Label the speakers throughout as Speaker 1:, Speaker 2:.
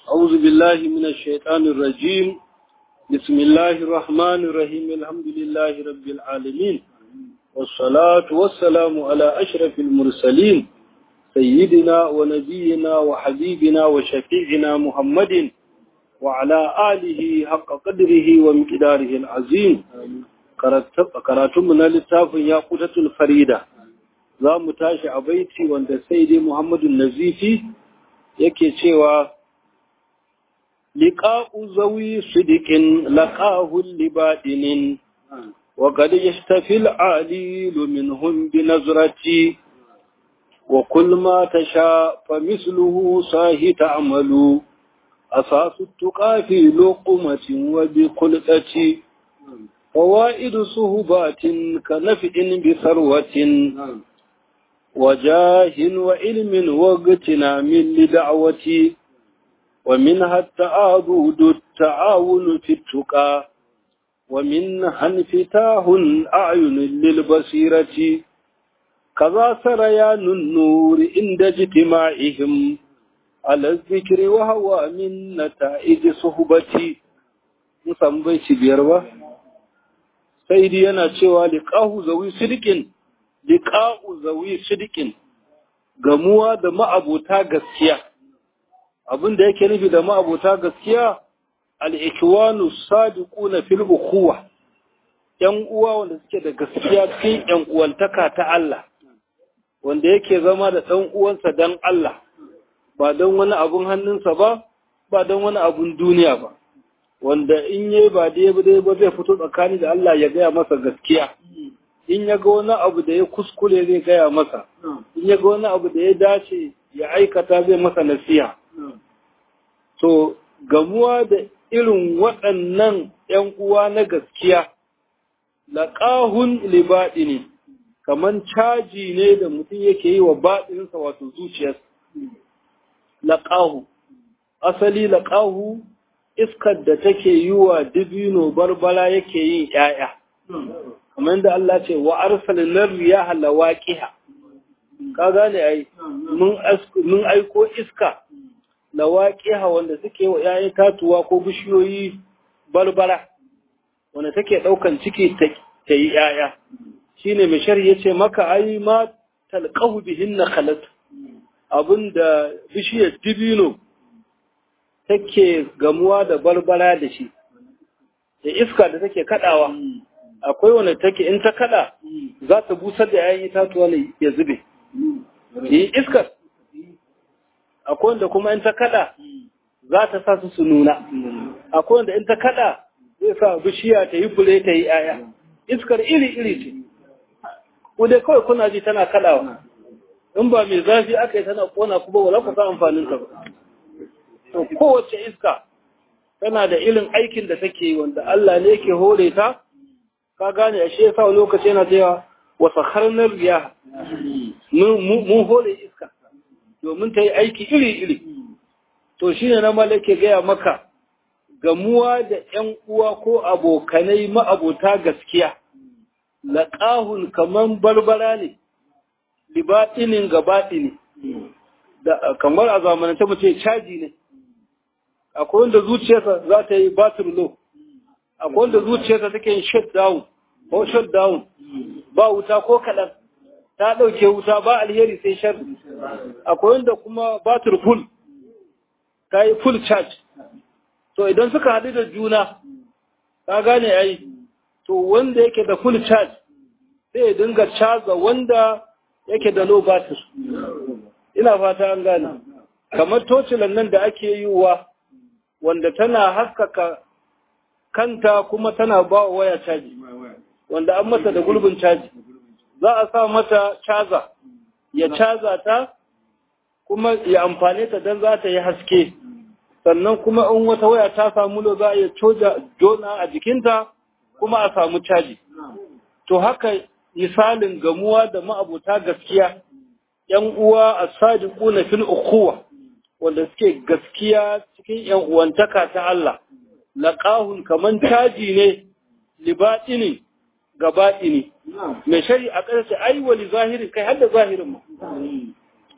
Speaker 1: أعوذ بالله من الشيطان الرجيم بسم الله الرحمن الرحيم الحمد لله رب العالمين والصلاة والسلام على أشرف المرسلين سيدنا ونبينا وحبيبنا وشفيعنا محمد وعلى آله حق قدره ومقداره العظيم karatunmu na littafin ya kutatul farida za mu tashi a baiti wanda sai dai muhammadu nazifi yake cewa liƙa'u zawi sidikin laƙahun libaɗinin wa qad yastafi al-alilu minhum bi nazrati wa kull ma tasha fa misluhu sahi ta'malu asasu tuqa fi luqmatin wa bi qulqati فوائد صهبات كنفع بثروة وجاه وعلم واغتنام لدعوة ومنها التعاضد التعاون في التقى ومنها انفتاح أعين للبصيرة كذا سريان النور عند اجتماعهم على الذكر وهو من نتائج صهبتي musamman biyar ba sai dai yana cewa liqahu zawi sidikin liqa'u zawi sidikin gamuwa da ma'abota gaskiya abin da yake nufi da ma'abota gaskiya al-ikwanu sadiquna fil ukhuwa yan uwa wanda suke da gaskiya cikin yan uwantaka ta Allah wanda yake zama da dan uwansa dan Allah ba don wani abun hannunsa ba ba don wani abun duniya ba wanda in yi ba dai ba dai ba zai fito tsakani da Allah ya gaya masa gaskiya in ya ga wani abu da ya kuskure zai gaya masa in ya ga wani abu da ya dace ya aikata zai masa nasiha to gamuwa da irin waɗannan ‘yan uwa na gaskiya laƙahun libaɗi ne kamar caji ne da mutum yake yi wa baɗinsa wato zuciyarsa laƙahu asali laƙahu iskar da take yi wa dibino barbara yake yin ‘ya'ya, kamar da Allah ce wa arsalin riya lawaƙiha, ka gane ai, mun aiko iska lawaƙiha wanda suke wa ‘ya'yan tatuwa ko bishiyoyi barbara, wanda take ɗaukan ciki ta yi ‘ya'ya. Shi ne mai shari ya ce maka ai ma talƙahu bihin na khalat abin da bishiyar dibino take gamuwa da barbara da shi da iska da take kadawa akwai wanda take in ta kada za ta busar da yayin itatuwa ne ya zube yi iskar akwai wanda kuma in ta kada za ta sa su su nuna akwai wanda in ta kada zai sa bishiya ta yi fure ta yi aya iskar iri-iri ce ku dai kawai kuna ji tana kadawa in ba mai zafi aka yi tana kona kuma wala ku sa amfanin ta ba to kowace iska tana da irin aikin da take yi wanda Allah ne yake hore ta ka gane a shi yasa lokaci yana cewa wa sakharnar riya mun hore iska domin ta yi aiki iri-iri to shine na malake gaya maka gamuwa da ƴan uwa ko abokanai ma'abota gaskiya laqahun kaman barbara ne libatinin gabaɗini da kamar a zamanance mu ce caji ne akwai wanda zuciyarsa za ta yi batir low akwai wanda zuciyarsa take yin shut down ko shut down ba wuta ko kaɗan ta ɗauke wuta ba alheri sai shar akwai wanda kuma batir full ta yi full charge to idan suka haɗu da juna ka gane ai to wanda yake da full charge sai ya dinga caza wanda yake da low batir ina fata an gane kamar tocilan nan da ake yi wa wanda tana haskaka kanta kuma tana ba wa waya caji wanda an mata da gurbin caji za a sa mata caza ya caza ta kuma ya amfane ta don za ta yi haske sannan kuma in wata waya ta samu lo za a iya coja jona a jikinta kuma a samu caji to haka misalin gamuwa da ma'abuta gaskiya ‘yan uwa a sadiku na fil ukuwa wanda suke gaskiya cikin ‘yan uwantaka ta Allah, laƙahun kaman caji ne, libaɗini ga baɗini, mai shari a ƙarshe ai wali zahirin kai har da zahirin ma.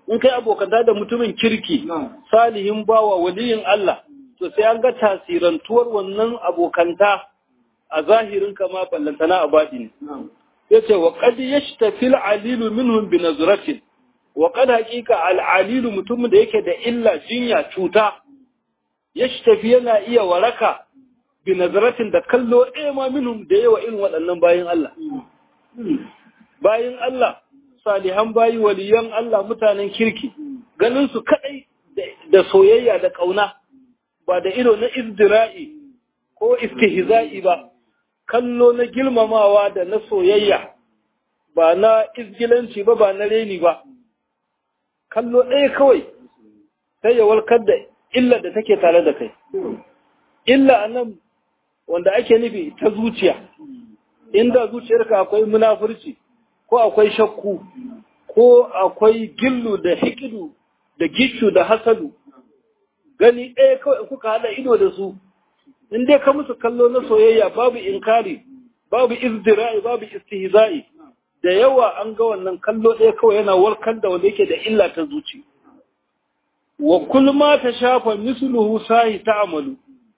Speaker 1: in kai abokanta da mutumin kirki salihin bawa waliyin Allah to sai an ga tasirantuwar wannan abokanta a zahirin kama ballantana a baɗi ya ce wa qad yashtafi al-alilu minhum bi nazratin wa qad haqiqa al-alilu mutumin da yake da illa jinya cuta yashtafi yana iya waraka bi nazratin da kallo ɗaya ma minhum da yawa irin waɗannan bayin Allah bayin Allah salihan bayi waliyan Allah mutanen kirki ganin su kadai da soyayya da kauna ba da ido na izdira'i ko istihza'i ba kallo na girmamawa da na soyayya ba na izgilanci ba ba na reni ba kallo ɗaya kawai sai ya warkar da illa da take tare da kai illa anan wanda ake nufi ta zuciya inda zuciyarka akwai munafurci ko akwai shakku ko akwai gillu da hikidu da gishu da hasadu gani ɗaya kawai kuka haɗa ido da su in dai ka musu kallo na soyayya babu inkari babu izdira'i babu istihza'i da yawa an ga wannan kallo ɗaya kawai yana warkar da wanda yake da illa ta zuci wa kul ma ta shafa misluhu sahi ta'amalu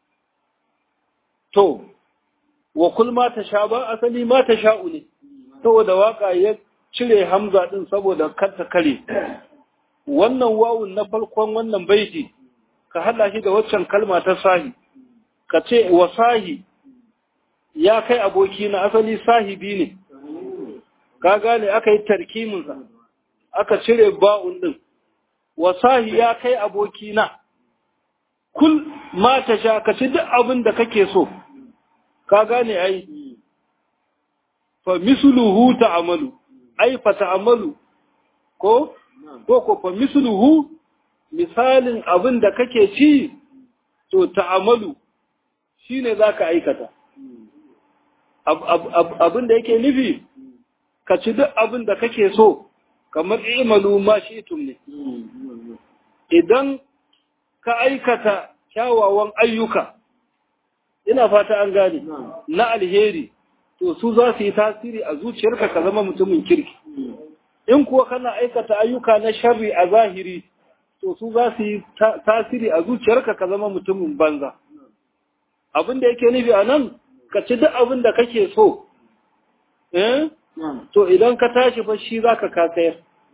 Speaker 1: to wa kul ma ta sha ba asali ma ta sha'u ne saboda waka ya cire hamza din saboda kar ta kare wannan wawun na farkon wannan baiti ka hada shi da waccan kalma ta sahi ka ce wa sahi ya kai aboki na asali sahibi ne ka gane aka yi tarkiminsa aka cire ba'un din wa sahi ya kai aboki na kul ma ta sha ka ci duk abin da kake so ka gane ai fa misluhu ta'amalu ai fa ta'amalu ko ko ko fa misluhu misalin abin da kake ci to ta'amalu shine zaka aikata abin da yake nufi ka ci duk abin da kake so kamar imalu ma shi'tum ne idan ka aikata kyawawan ayyuka ina fata an gane na alheri to su za su yi tasiri a zuciyarka ka zama mutumin kirki in kuwa kana aikata ayyuka na sharri a zahiri to su za su yi tasiri a zuciyarka ka zama mutumin banza abin da yake nufi a nan ka ci duk abin da kake so eh to idan ka tashi fa shi za ka kasayar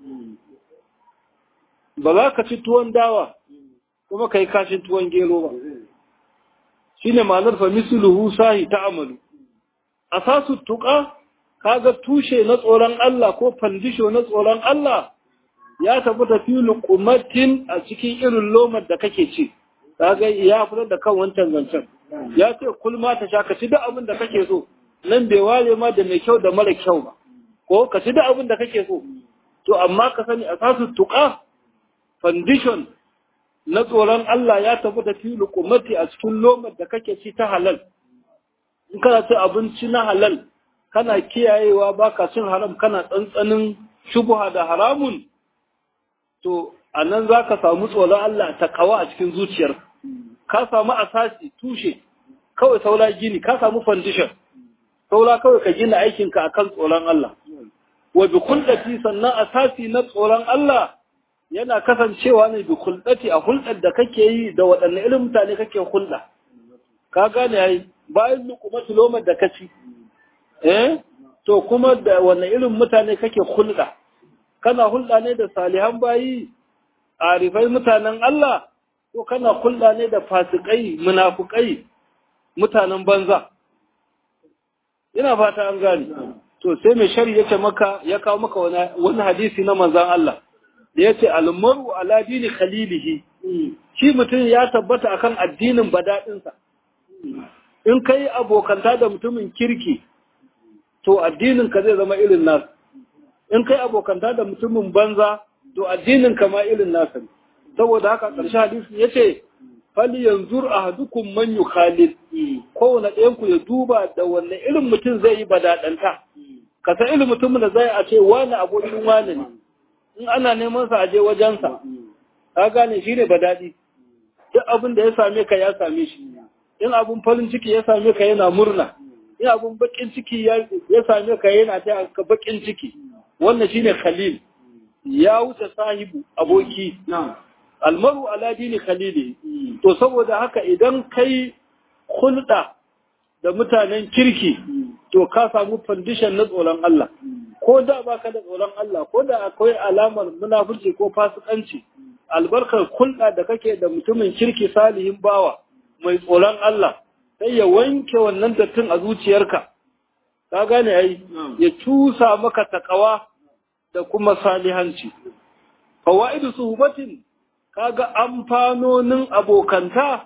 Speaker 1: ba za ka ci tuwon dawa kuma ka yi kashin tuwon gero ba shi ne ma'anar fa misluhu sahi ta amalu asasu tuƙa kaga tushe na tsoron Allah ko fandisho na tsoron Allah ya tafi tafi lukumatin a cikin irin lomar da kake ci kaga ya fitar da kan wancan zancen ya ce kulma ta sha ka ci duk abin da kake so nan bai ware ma da mai kyau da mara kyau ba ko ka ci duk abin da kake so to amma ka sani asasu tuƙa fandishon na tsoron Allah ya tafi da fi lukumati a cikin lomar da kake ci ta halal in kana ci abinci na halal kana kiyayewa baka cin haram kana tsantsanin shubuha da haramun to a nan za ka samu tsoron Allah ta kawa a cikin zuciyar ka samu asasi tushe kawai saura gini ka samu foundation saura kawai ka gina aikinka akan tsoron Allah wa bi kullati sannan asasi na tsoron Allah yana kasancewa ne bi kullati a hulɗar da kake yi da waɗanne irin mutane kake hulɗa ka gane yayi bayan lukumatu lomar da kaci eh to kuma da wanne irin mutane kake hulɗa kana hulɗa ne da salihan bayi arifai mutanen Allah ko kana hulɗa ne da fasikai munafukai mutanen banza ina fata an gane to sai mai shari yace maka ya kawo maka wani hadisi na manzon Allah da yace al-mar'u ala dini khalilihi shi mutum ya tabbata akan addinin badadinsa in kai abokanta da mutumin kirki to addinin ka zai zama irin nasu in kai abokanta da mutumin banza to addinin ka ma irin nasa ne saboda haka ƙarshe hadisi yace fali yanzur ahadukum man yukhalil kowane ɗayan ku ya duba da wanne irin mutum zai yi badadanta ka san irin mutumin da zai a ce wani abokin wani ne in ana neman sa aje wajensa ka gane shi ne badadi duk abin da ya same ka ya same shi in abin farin ciki ya same ka yana murna in abin bakin ciki ya same ka yana ta ka bakin ciki wannan shine khalil ya wuce sahibu aboki almaru ala dini khalili to saboda haka idan kai hulɗa da mutanen kirki to ka samu foundation na tsoron Allah ko da baka da tsoron Allah ko da akwai alamar munafurci ko fasikanci albarkar hulɗa da kake da mutumin kirki salihin bawa mai tsoron Allah sai ya wanke wannan dattin a zuciyarka ka gane ai ya cusa maka takawa da kuma salihanci fawaidu suhbatin kaga amfanonin abokanta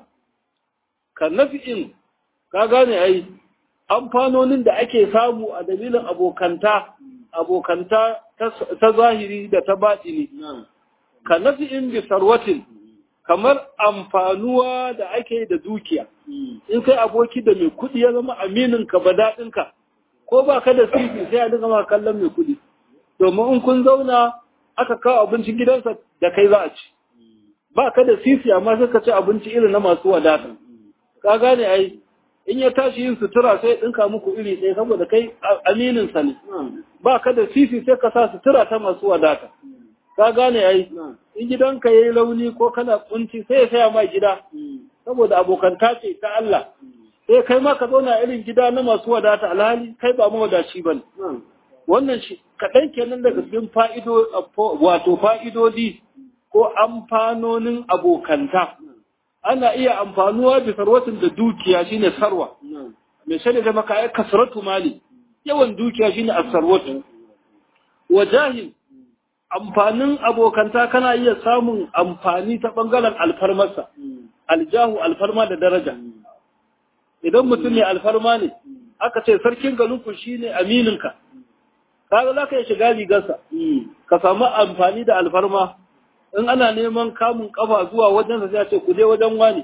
Speaker 1: ka nafi'in ka gane ai amfanonin da ake samu a dalilin abokanta abokanta ta zahiri da ta batini ka nafi'in bi sarwatin kamar amfanuwa da ake da dukiya in kai aboki da mai kuɗi ya zama aminin ka ba daɗinka ko ba ka da sisi sai a dinga ma kallon mai kuɗi domin in kun zauna aka kawo abincin gidansa da kai za a ci ba ka da sisi amma sai ka ci abinci irin na masu wadata ka gane ai in ya tashi yin sutura sai ɗinka muku iri ɗaya saboda kai aminin sa ne ba ka da sisi sai ka sa sutura ta masu wadata ka gane ai in gidanka yayi launi ko kana kunci sai ya saya ma gida saboda abokanta ce ta Allah sai kai ma ka zauna irin gida na masu wadata alhali kai ba mawadaci bane wannan shi kaɗan kenan daga cikin fa'ido wato fa'idodi ko amfanonin abokanta ana iya amfanuwa da sarwatin da dukiya shine sarwa mai shaida da maka ai kasratu mali yawan dukiya shine as-sarwatu wajahil amfanin abokanta kana iya samun amfani ta bangaren alfarmarsa aljahu alfarma da daraja idan mutum ne alfarma ne aka ce sarkin galinku shine amininka kaga za ka yi shiga rigarsa ka samu amfani da alfarma in ana neman kamun kafa zuwa wajensa sai a ce ku je wajen wani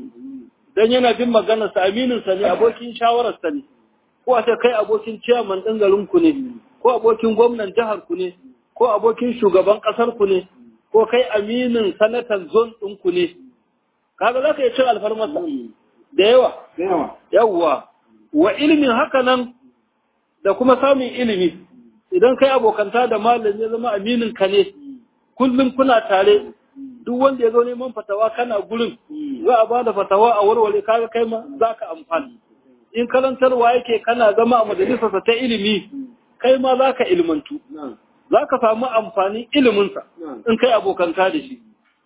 Speaker 1: dan yana bin maganarsa amininsa ne abokin shawararsa ne ko a ce kai abokin ciyaman ɗin garinku ne ko abokin gwamnan jihar ku ne ko abokin shugaban ƙasar ku ne ko kai aminin sanatan zon ɗin ku ne kaga za ka yi cin alfarmarsa da yawa yawwa wa ilimin haka nan da kuma samun ilimi idan kai abokanta da malam ya zama aminin ka ne kullum kuna tare duk wanda ya zo neman fatawa kana gurin za a bada fatawa a warware kaga kai ma za ka amfani in karantarwa yake kana zama a majalisarsa ta ilimi kai ma za ka ilmantu za ka samu amfanin iliminsa in kai abokanta da shi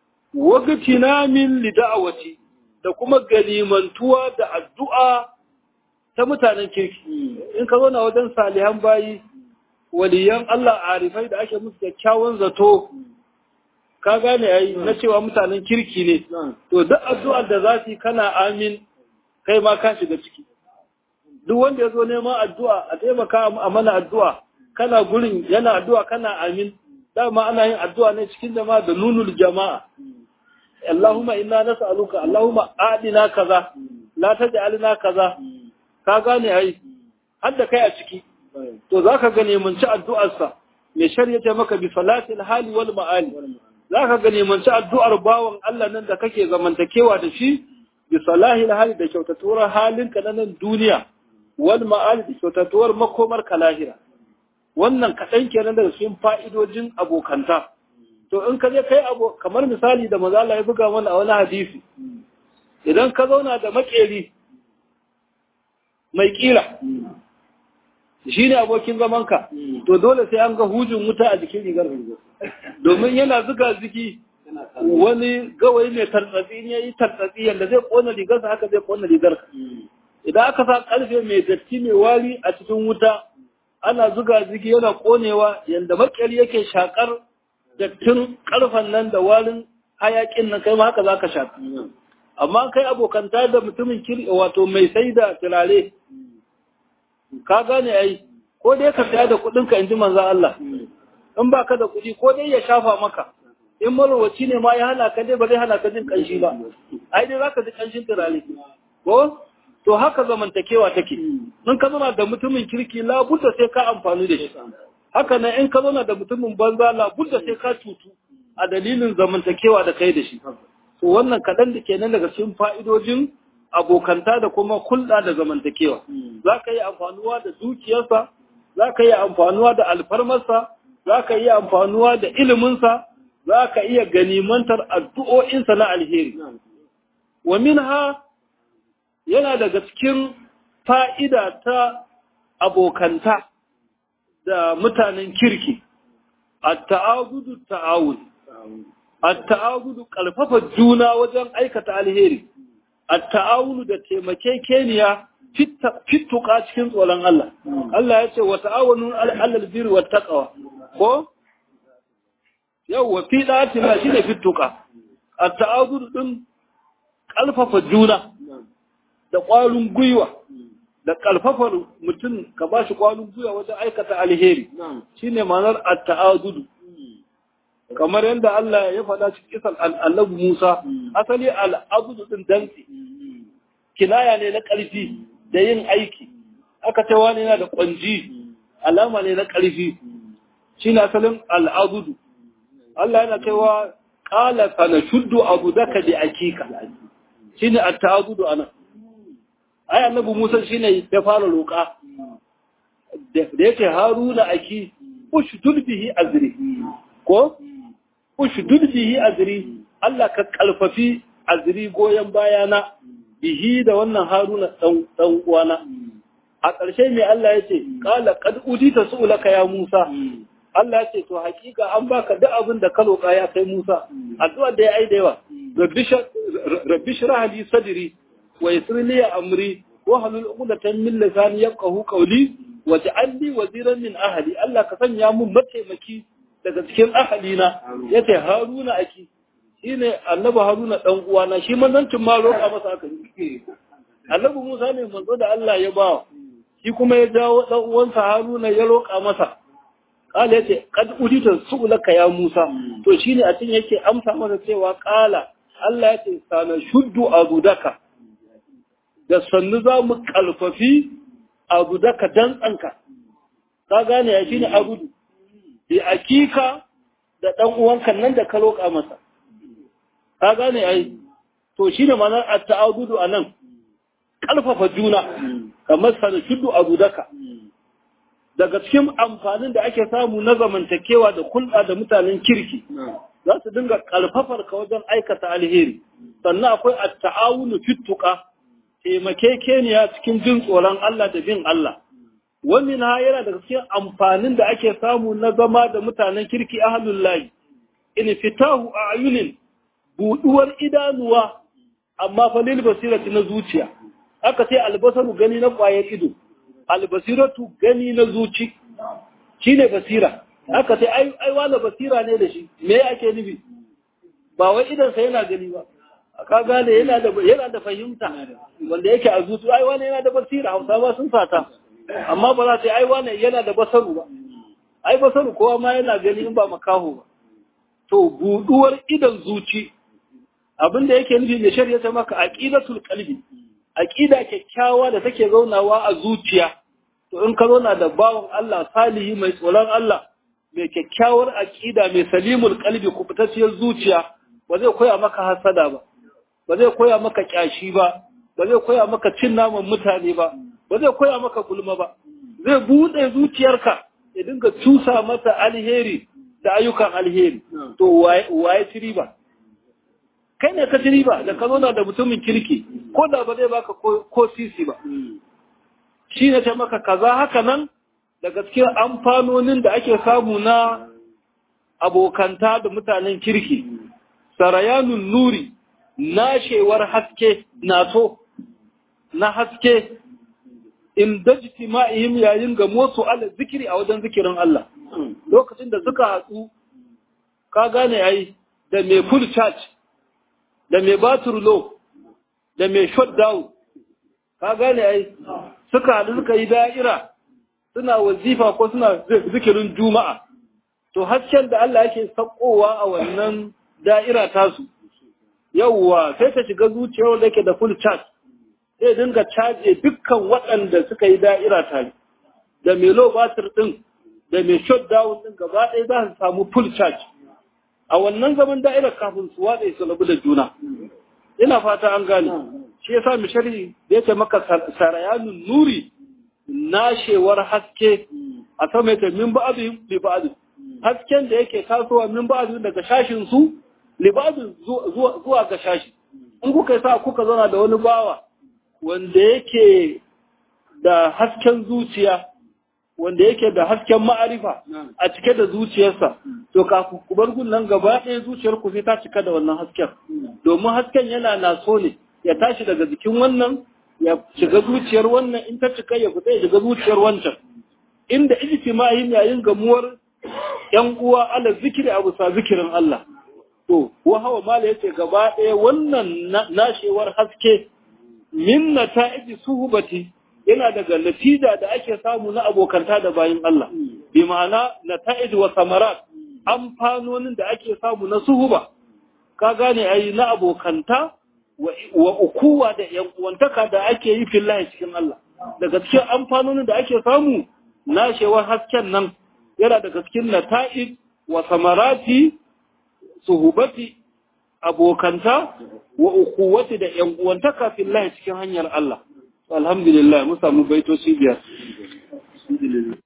Speaker 1: wagatina min lida'awati da kuma ganimantuwa da addu'a ta mutanen kirki in ka zo na wajen salihan bayi waliyan Allah arifai da ake musu kyakkyawan zato ka gane yayi na cewa mutanen kirki ne to duk addu'ar da za su yi kana amin kai ma ka shiga ciki duk wanda ya zo neman addu'a a taimaka a mana addu'a kana gurin yana addu'a kana amin dama ana yin addu'a ne cikin jama'a da nunul jama'a Allahumma inna nas'aluka Allahumma adina kaza la taj'alna kaza ka gane ai har da kai a ciki to zaka ga neman ci addu'arsa mai shari'a maka bi salatil hali wal ma'ali zaka ga neman ci addu'ar bawan Allah nan da kake zamantakewa da shi bi salahil hali da kyautatuwar halinka na nan duniya wal ma'ali da kyautatuwar makomar ka lahira wannan kaɗan kenan daga cikin fa'idojin abokanta to in ka je kai abo kamar misali da maza Allah ya buga mana a wani hadisi idan ka zauna da makeri mai kila shi ne abokin zamanka to dole sai an ga hujin wuta a jikin rigar domin yana zuga ziki wani gawayi mai tartsatsi ne yi tartsatsi yadda zai kona rigarsa haka zai kona rigarka idan aka sa karfe mai datti mai wari a cikin wuta ana zuga ziki yana konewa yadda makeri yake shakar dattin karfan nan da warin hayakin nan kai ma haka zaka shafi amma kai abokanta da mutumin kiri wato mai sai da turare ka gane ai ko dai ka saya da kuɗin ka inji manzo Allah in baka da kuɗi ko dai ya shafa maka in marwaci ne ma ya hana ka dai ba zai hana ka jin kanshi ba ai dai zaka ji kanshin turare ko to haka zamantakewa take in ka zama da mutumin kirki labudda sai ka amfani da shi haka nan in ka zauna da mutumin banza labudda sai ka cutu a dalilin zamantakewa da kai da shi to wannan kaɗan da kenan daga cikin fa'idojin abokanta da kuma hulɗa da zamantakewa za ka yi amfanuwa da dukiyarsa za ka yi amfanuwa da alfarmarsa za ka iya amfanuwa da iliminsa za ka iya ganimantar addu'o'insa na alheri wa minha yana daga cikin fa'ida ta abokanta da mutanen kirki a ta'agudu ta'awun a ta'agudu ƙarfafa juna wajen aikata alheri a ta'awunu da taimakekeniya fituka cikin tsoron Allah Allah ya ce wa ta'awunu alal birri wa taqwa ko yau wa fi datina shine fituka a ta'agudu din ƙarfafa juna da ƙwarin gwiwa da ƙarfafar mutum ka ba shi ƙwarin gwiwa wajen aikata alheri shi ne ma'anar atta'adudu kamar yadda Allah ya faɗa cikin kisan annabi Musa asali al'adudu ɗin dantse kinaya ne na ƙarfi da yin aiki aka ce wani yana da ƙwanji alama ne na ƙarfi shi ne asalin al'adudu Allah yana cewa ƙala sana shuddu abu daka da akika shi ne atta'adudu anan ai annabi Musa shine ya fara roƙa da yake Haruna aki ushdud bihi azri ko ushdud bihi azri Allah ka kalfafi azri goyen bayana bihi da wannan Haruna dan dan uwana a ƙarshe me Allah yace qala qad udita su'laka ya Musa Allah ya ce to hakika an baka duk abin da ka roƙa ya kai Musa addu'a da ya ai da yawa rabbi shrah li sadri wa yassir li amri wa halul 'uqdatan min lisani yafqahu qawli wa ja'al li waziran min ahli Allah ka sanya mun mataimaki daga cikin ahli na yace Haruna aki shine annabi Haruna dan uwana shi manzancin ma roƙa masa aka yi annabi Musa ne manzo da Allah ya ba shi kuma ya jawo dan uwansa Haruna ya roƙa masa kala yace kad udita su'laka ya Musa to shine a cikin yake amsa masa cewa kala Allah yace sana shuddu abudaka da sannu za mu kalfafi abudaka dan tsanka ka gane ya shine abudu bi akika da dan uwanka nan da ka roƙa masa ka gane ai to shine ma'anar at-ta'adudu anan kalfafa juna kamar sana shuddu abudaka daga cikin amfanin da ake samu na zamantakewa da kulɗa da mutanen kirki za su dinga ƙarfafar ka wajen aikata alheri sannan akwai at-ta'awunu fittuqa taimakekeniya cikin jin tsoron Allah da bin Allah wannan ha yana daga cikin amfanin da ake samu na zama da mutanen kirki ahlul lahi in fitahu ayunin buduwar idanuwa amma fa lil basirati na zuciya aka ce albasaru gani na ƙwayar ido albasiratu gani na zuci shi ne basira aka ce ai wala basira ne da shi me ake nufi ba wai idansa yana gani ba ka gane yana da yana da fahimta wanda yake a zuci ai wani yana da basira hausa ba sun fata amma ba za ta ai wani yana da basaru ba ai basaru kowa ma yana gani in ba makaho ba to buduwar idan zuci abinda yake nufi mai shari'a ta maka aqidatul qalbi aƙida kyakkyawa da take zaunawa a zuciya to in ka zauna da bawan Allah salihi mai tsoron Allah mai kyakkyawar aƙida mai salimul qalbi kubutacciyar zuciya ba zai koya maka hasada ba ba zai koya maka kyashi ba ba zai koya maka cin naman mutane ba ba zai koya maka gulma ba zai bude zuciyarka ya dinga cusa mata alheri da ayyukan alheri to waye ci riba kai ne ka ci riba da ka zauna da mutumin kirki ko da ba zai baka ko sisi ba shi ne ta maka kaza haka nan daga cikin amfanonin da ake samu na abokanta da mutanen kirki sarayanun nuri nashewar haske naso na haske in dajiti ma'ihim yayin ga motsu ala zikiri a wajen zikirin Allah lokacin da suka hatsu ka gane yayi da mai full charge da mai batur low da mai shutdown ka gane ai suka haɗu suka yi da'ira suna wazifa ko suna zikirin juma'a to hasken da Allah yake sakowa a wannan da'ira tasu yawwa sai ta shiga zuciyar da yake da full charge sai dinga caje dukkan waɗanda suka yi da'ira tare da mai low batir din da mai shutdown din gaba ɗaya za su samu full charge a wannan zaman da'irar kafin su watsa su rabu da juna ina fata an gane shi yasa mishari da yake maka sarayanun nuri nashewar haske a sama yake min ba'adu bi ba'adu hasken da yake tasowa min ba'du daga shashin su libadun zuwa ga shashi in kuka sa kuka zauna da wani bawa wanda yake da hasken zuciya wanda yake da hasken ma'arifa a cike da zuciyarsa to kafin ku bar gun gaba ɗaya zuciyar ku sai ta cika da wannan hasken domin hasken yana naso ne ya tashi daga jikin wannan ya shiga zuciyar wannan in ta cika ya fita ya shiga zuciyar wancan inda ijtima'in yayin gamuwar yan uwa ala zikiri abu sa zikirin Allah to wa hawa mala yace gaba ɗaya wannan nashewar haske min nata'iji suhbati yana daga natija da ake samu na abokanta da bayin Allah bi ma'ana nata'ij wa samarat amfanonin da ake samu na suhuba ka gane ai na abokanta wa ukuwa da yan uwantaka da ake yi fillahi cikin Allah daga cikin amfanonin da ake samu nashewar hasken nan yana daga cikin nata'ij wa samarati suhubati abokanta wa ukuwati da yan uwantaka fillahi cikin hanyar Allah alhamdulillah mun samu baitoci biyar